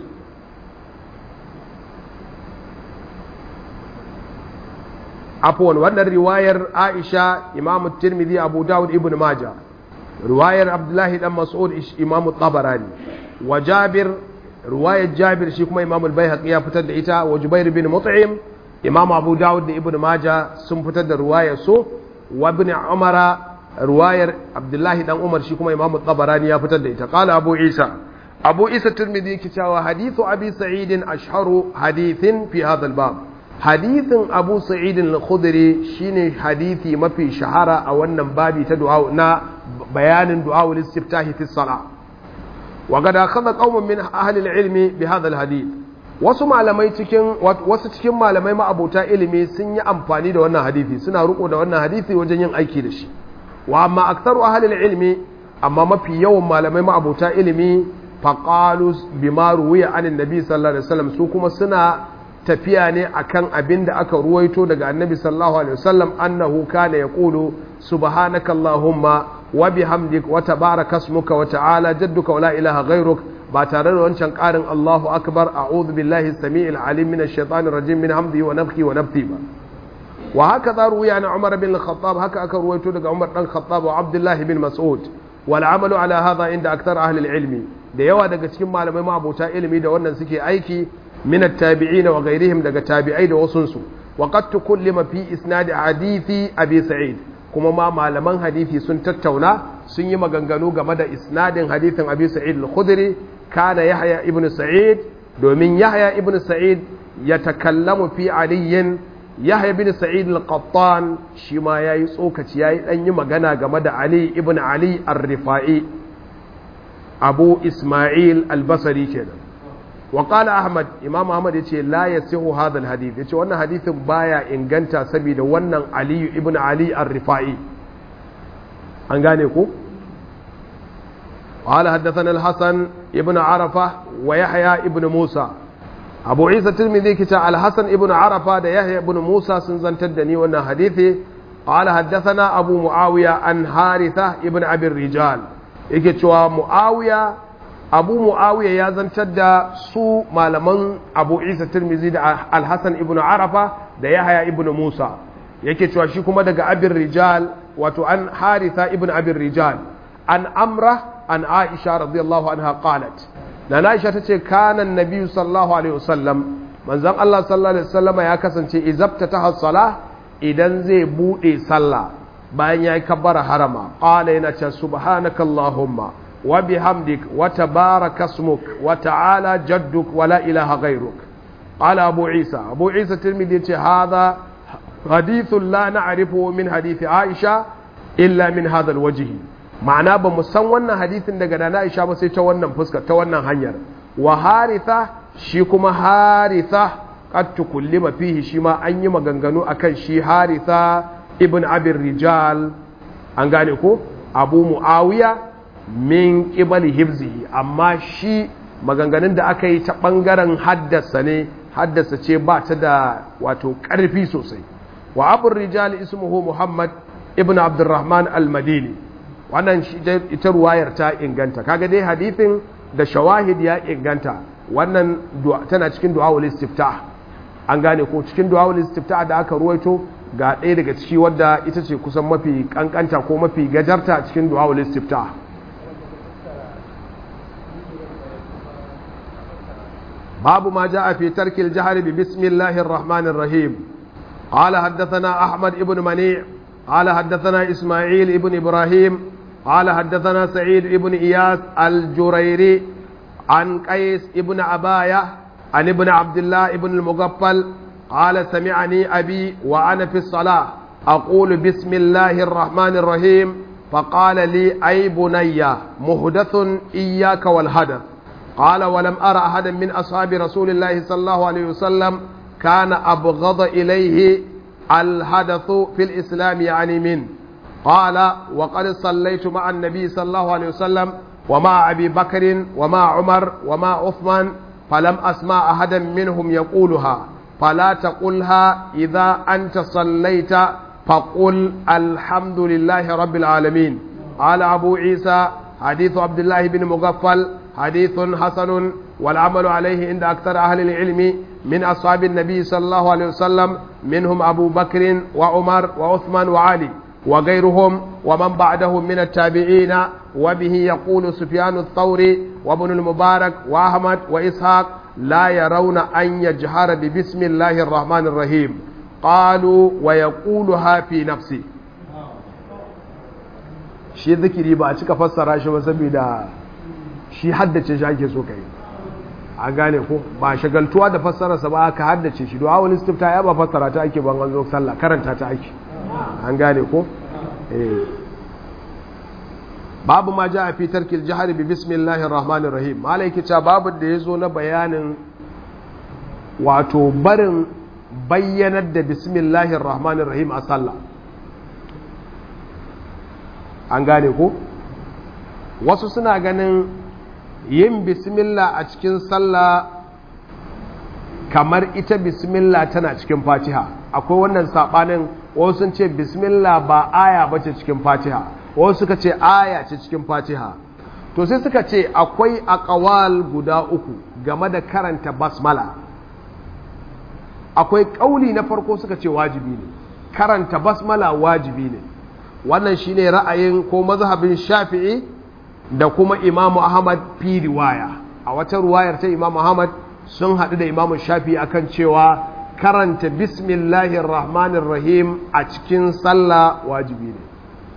عفوا wannan riwayar Aisha Imam Tirmidhi Abu Dawud Ibn Majah riwayar Abdullah dan Mas'ud Imam Tabarani wa Jabir riwayar Jabir shi kuma Imam Al-Baihaqi ya fitar da ita wa Jubair bin Mut'im Imam Abu Dawud da Ibn Majah sun fitar da riwayar su wa Ibn Umar riwayar Abdullah dan Umar shi kuma Imam Tabarani ya fitar da ita qala Abu Isa abu isa turmidi yake cewa hadithu abi sa'idin ashharu hadithin fi hadha bab hadithin abu sa'idin al-khudri shine hadithi mafi shahara a wannan babi ta du'a na bayanin du'a wal istiftahi fi salah wa qad akhadha qaumun min ahli al-ilmi bi hadha al-hadith wasu malamai cikin wasu cikin malamai ma'abota ilimi sun yi amfani da wannan hadisi suna riko da wannan hadisi wajen yin aiki da shi wa amma aktsaru ahli al-ilmi amma mafi yawan malamai ma'abota ilimi faƙalu bima ruwiya anin nabi sallallahu alaihi wasallam su kuma suna tafiya ne akan abin da aka ruwaito daga annabi sallallahu alaihi wasallam annahu kana yaqulu subhanaka allahumma wa bihamdik wa tabaraka ismuka wa ta'ala jadduka wa la ilaha ghayruk ba tare da wancan ƙarin Allahu akbar a'udhu billahi as-sami'il alim minash shaitanir rajim min hamdihi wa nafthihi wa nafthi ba wa haka za ruwiya an Umar bin Khattab haka aka ruwaito daga Umar dan Khattab wa Abdullah bin Mas'ud wal amalu ala hadha inda akthar ahli al-ilmi da yawa daga cikin malamai ma'abota ilimi da wannan suke aiki min at-tabi'in wa ghairihim daga tabi'ai da wasun su wa qad tukullima fi isnad hadithi abi sa'id kuma ma malaman hadisi sun tattauna sun yi maganganu game da isnadin hadithin abi sa'id al-khudri kana yahya ibn sa'id domin yahya ibn sa'id ya takallamu fi aliyin yahya ibn sa'id al-qattan shi ma yayi tsokaci yayi dan yi magana game da ali ibn ali ar-rifa'i abu ismail albasari kenan wa qala ahmad imam ahmad yace la yasihu hadha alhadith yace wannan hadithin baya inganta saboda wannan ali ibn ali ar-rifai an gane ku قال حدثنا الحسن ابن عرفة ويحيى ابن موسى أبو عيسى الترمذي كتا الحسن ابن عرفة ده يحيى ابن موسى سنزن تدني وانا حديثي قال حدثنا أبو معاوية عن حارثة ابن أبي الرجال yake cewa mu'awiya abu mu'awiya ya zantar da su malaman abu isa tirmizi da alhassan ibn arafa da yahaya ibn musa yake cewa shi kuma daga abin rijal wato an haritha ibn abin rijal an amra an aisha radiyallahu anha qalat na aisha ta ce kanan nabi sallallahu alaihi wasallam manzon allah sallallahu alaihi wasallam ya kasance izabta ta sala idan zai bude sallah bayan ya yi kabbara harama ƙala yana ce subhanaka Allahumma wa bihamdik wa tabaraka smuk wa ta'ala jadduk wa la ilaha ghairuk qala abu isa abu isa tirmidhi yace hadha hadithun la na'rifu min hadithi aisha illa min hadha alwajhi ma'ana ba mu san wannan hadithin daga nana aisha ba sai ta wannan fuska ta wannan hanyar wa haritha shi kuma haritha qad tukullima fihi shi ma an yi maganganu akan shi haritha ibn abin rijal an gane ko abu mu'awiya min ƙibali hibzihi amma shi maganganun da aka yi ta ɓangaren haddasa ne haddasa ce ba ta da wato ƙarfi sosai wa abin rijal ismuhu muhammad ibn abdurrahman al-madini wannan ita ruwayar ta inganta kaga dai hadithin da shawahid ya inganta wannan tana cikin du'awul istiftah an gane ko cikin du'awul istiftah da aka ruwaito ga ɗaya daga ciki wadda ita ce kusan mafi kankanta ko mafi gajarta cikin du'awul istifta babu ma ja'a fi tarkil jahri bi bismillahir rahmanir rahim قال حدثنا أحمد بن منيع قال حدثنا إسماعيل بن إبراهيم قال حدثنا سعيد بن إياس الجريري عن قيس بن عباية عن ابن عبد الله بن المغفل قال سمعني أبي وأنا في الصلاة أقول بسم الله الرحمن الرحيم فقال لي أي بني محدث إياك والحدث قال ولم أرى أحدا من أصحاب رسول الله صلى الله عليه وسلم كان أبغض إليه الحدث في الإسلام يعني من قال وقد صليت مع النبي صلى الله عليه وسلم ومع أبي بكر ومع عمر ومع عثمان فلم أسمع أحدا منهم يقولها فلا تقلها إذا أنت صليت فقل الحمد لله رب العالمين قال أبو عيسى حديث عبد الله بن مغفل حديث حسن والعمل عليه عند أكثر أهل العلم من أصحاب النبي صلى الله عليه وسلم منهم أبو بكر وعمر وعثمان وعلي وغيرهم ومن بعدهم من التابعين وبه يقول سفيان الثوري وابن المبارك وأحمد وإسحاق لا يرون أن يجهر ببسم الله الرحمن الرحيم قالوا ويقولها في نفسه shi zikiri ba a cika fassara shi ba saboda shi haddace shi ake so kai a gane ko ba shagaltuwa da fassararsa ba aka haddace shi du'a wani stifta ya ba fassara ta ake ban an zo sallah karanta ta ake an gane ko eh babu ma ja a fi tarkil jihar bi bismillahir rahmanir rahim malai kica babu da yazo na bayanin wato barin bayyanar da bismillahir rahmanir rahim a sallah an gane ko wasu suna ganin yin bismillah a cikin sallah kamar ita bismillah tana cikin fatiha akwai wannan sabanin wasu sun ce bismillah ba aya bace cikin fatiha wasu suka ce aya ce cikin fatiha to sai suka ce akwai akawal guda uku game da karanta basmala akwai kauli na farko suka ce wajibi ne karanta basmala wajibi ne wannan shine ra'ayin ko mazhabin shafi'i da kuma imamu ahmad fi riwaya a wata ruwayar ta imamu ahmad sun haɗu da imamu shafi'i akan cewa karanta bismillahir rahmanir rahim a cikin sallah wajibi ne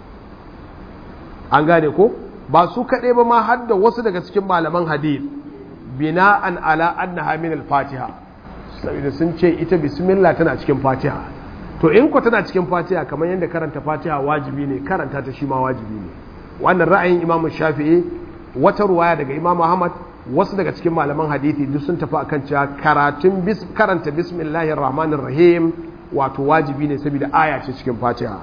an gane ko ba su kaɗai ba ma har da wasu daga cikin malaman hadith bina'an ala annaha min al-fatiha saboda sun ce ita bismillah tana cikin fatiha to in ko tana cikin fatiha kamar yadda karanta fatiha wajibi ne karanta ta shi ma wajibi ne wannan ra'ayin imamu shafi'i wata ruwaya daga imamu ahmad wasu daga cikin malaman hadithi duk sun tafi akan cewa karatun bis karanta bismillahir rahmanir rahim wato wajibi ne saboda aya ce cikin fatiha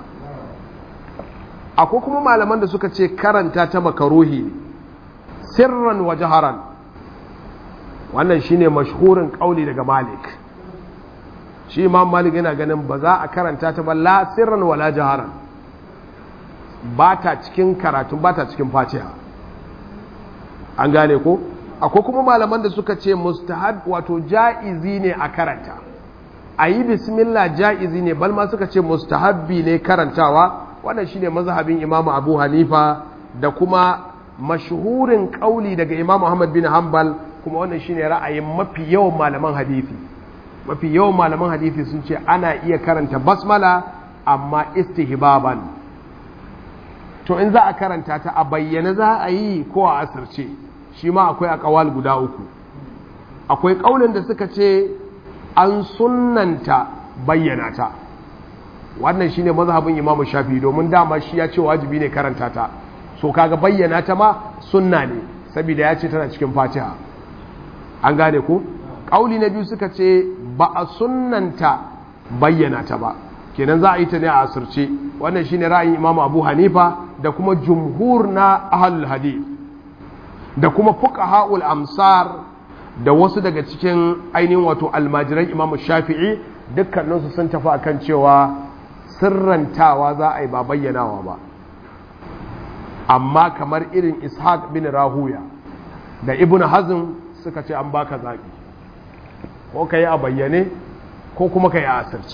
akwai kuma malaman da suka ce karanta ta makaruhi sirran wa jaharan wannan shine mashhurin kauli daga malik shi imam malik yana ganin ba za a karanta ta ba la sirran wala jaharan ba ta cikin karatu ba ta cikin fatiha an gane ko akwai kuma malaman da suka ce mustahab wato ja'izi ne a karanta a yi bismillah ja'izi ne balma suka ce mustahabbi ne karantawa wannan shine mazhabin imam abu hanifa da kuma mashhurin kauli daga imam ahmad bin hanbal kuma wannan shine ra'ayin mafi yawan malaman hadisi mafi yawan malaman hadisi sun ce ana iya karanta basmala amma istihbaban to in za a karanta ta a bayyana za a yi ko a asirce shi ma akwai akawal guda uku akwai kaulin da suka ce an sunnanta bayyana ta wannan shine mazhabin imamu shafi domin dama shi ya ce wajibi ne karanta ta so kaga bayyana ta ma sunna ne saboda ya ce tana cikin fatiha an gane ko kauli na biyu suka ce ba a sunnanta bayyana ta ba kenan za a yi ta ne a asirce wannan shine ra'ayin imamu abu hanifa da kuma jumhur na ahlul hadith da kuma fuqaha'ul amsar da wasu daga cikin ainihin wato almajiran imamu shafi'i dukkaninsu sun tafi akan cewa sirrantawa za a yi ba bayyanawa ba amma kamar irin ishaq bin rahuya da ibn hazm suka ce an baka zaɓi ko ka yi a bayyane ko kuma ka yi a asirce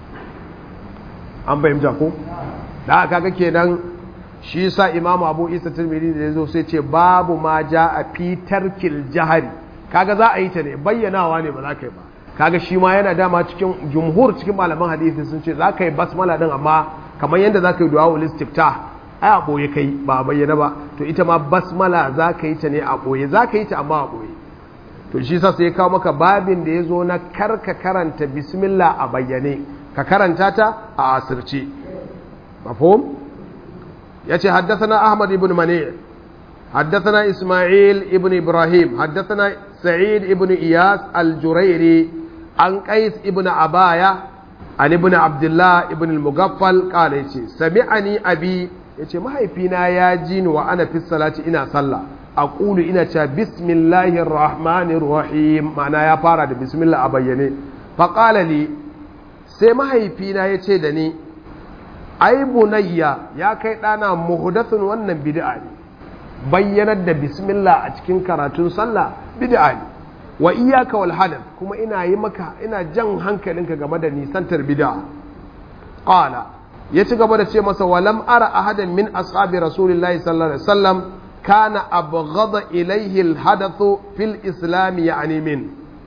an fahimta ko da aka ga kenan shi sa imamu abu isa tirmidhi da ya zo sai ce babu ma ja a fitar jahari kaga za a yi ta ne bayyanawa ne ba za ka yi ba kaga shi ma yana dama cikin jumhur cikin malaman hadisi sun ce za ka yi basmala din amma kamar yadda za ka yi du'a ul istifta ai a boye kai ba a bayyana ba to ita ma basmala za ka yi ta ne a boye za ka yi ta amma a boye to shi sa sai ya kawo maka babin da ya zo na karka karanta bismillah a bayyane ka karanta ta a asirce mafhum yace haddathana ahmad ibn mani haddathana isma'il ibn ibrahim haddathana sa'id ibn iyas al-jurairi an qais ibn abaya an ibn abdullah ibn al-mughaffal qala yace sami'ani abi yace mahaifina ya ji ni wa ana fi salati ina sallah aqulu ina cewa bismillahir rahmanir rahim ma'ana ya fara da bismillah a bayyane faqala li sai mahaifina ya ce da ni ai bunayya ya kai ɗana muhdathun wannan bid'a ne bayyanar da bismillah a cikin karatun sallah bid'a ne wa iyyaka wal hadath kuma ina yi maka ina jan hankalinka game da nisantar bid'a qala ya ci gaba da ce masa walam ara ahadan min ashabi rasulillahi sallallahu alaihi wasallam kana abghada ilayhi al hadathu fil islam ya'ni min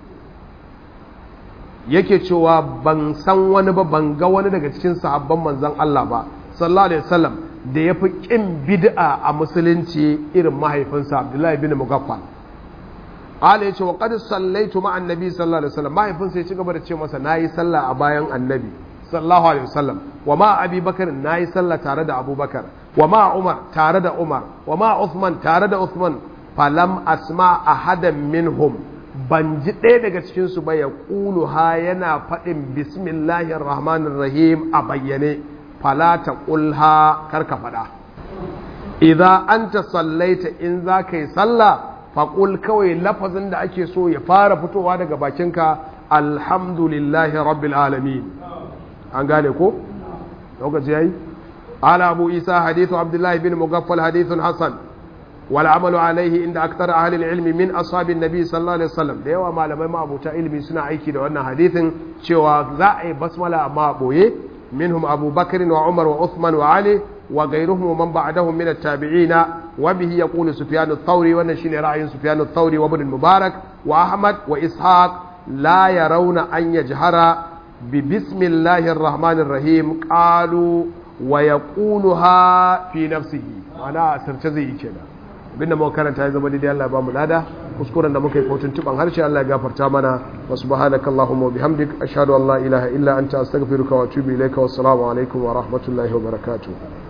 yake cewa ban san wani ba ban ga wani daga cikin sahabban manzon Allah ba sallallahu alaihi wasallam da ya fi ƙin bid'a a musulunci irin mahaifinsa Abdullahi bin Mugaffal Allah ya ce wa qad sallaitu ma annabi sallallahu alaihi wasallam mahaifinsa ya ci gaba da ce masa nayi sallah a bayan annabi sallallahu alaihi wasallam wa ma Abi Bakar nayi sallah tare da Abubakar wa ma Umar tare da Umar wa ma Uthman tare da Uthman falam asma ahadan minhum ban ji ɗaya daga cikinsu ba ya ƙulu ha yana faɗin bismillahir rahmanir rahim a bayyane fala ta ƙulha karka faɗa idan an ta sallaita in za ka yi sallah faƙul kawai lafazin da ake so ya fara fitowa daga bakinka alhamdulillahi rabbil alamin an gane ko lokaci yayi ala abu isa hadithu abdullahi bin mugaffal hadithun hasan والعمل عليه عند أكثر أهل العلم من أصحاب النبي صلى الله عليه وسلم da yawa malamai ma'abuta ilimi suna aiki da wannan hadithin cewa za a yi basmala amma boye minhum Abu Bakr wa Umar wa Uthman wa Ali wa ghayruhum man ba'dahum min at-tabi'in wa bihi yaqulu Sufyan ath-Thawri wannan shine ra'ayin Sufyan ath-Thawri wa Ibn Mubarak wa Ahmad wa Ishaq la yarawna an yajhara bi bismillahir rahmanir rahim qalu wa yaquluha fi nafsihi ana asirce zai yi kenan abinda muka karanta ya zama daidai Allah ba mu lada kuskuren da muka yi ko tuntuban harshe Allah ya gafarta mana wa subhanaka allahumma wa bihamdik ashhadu an la ilaha illa anta astaghfiruka wa atubu ilayka wa assalamu alaikum wa rahmatullahi wa barakatuh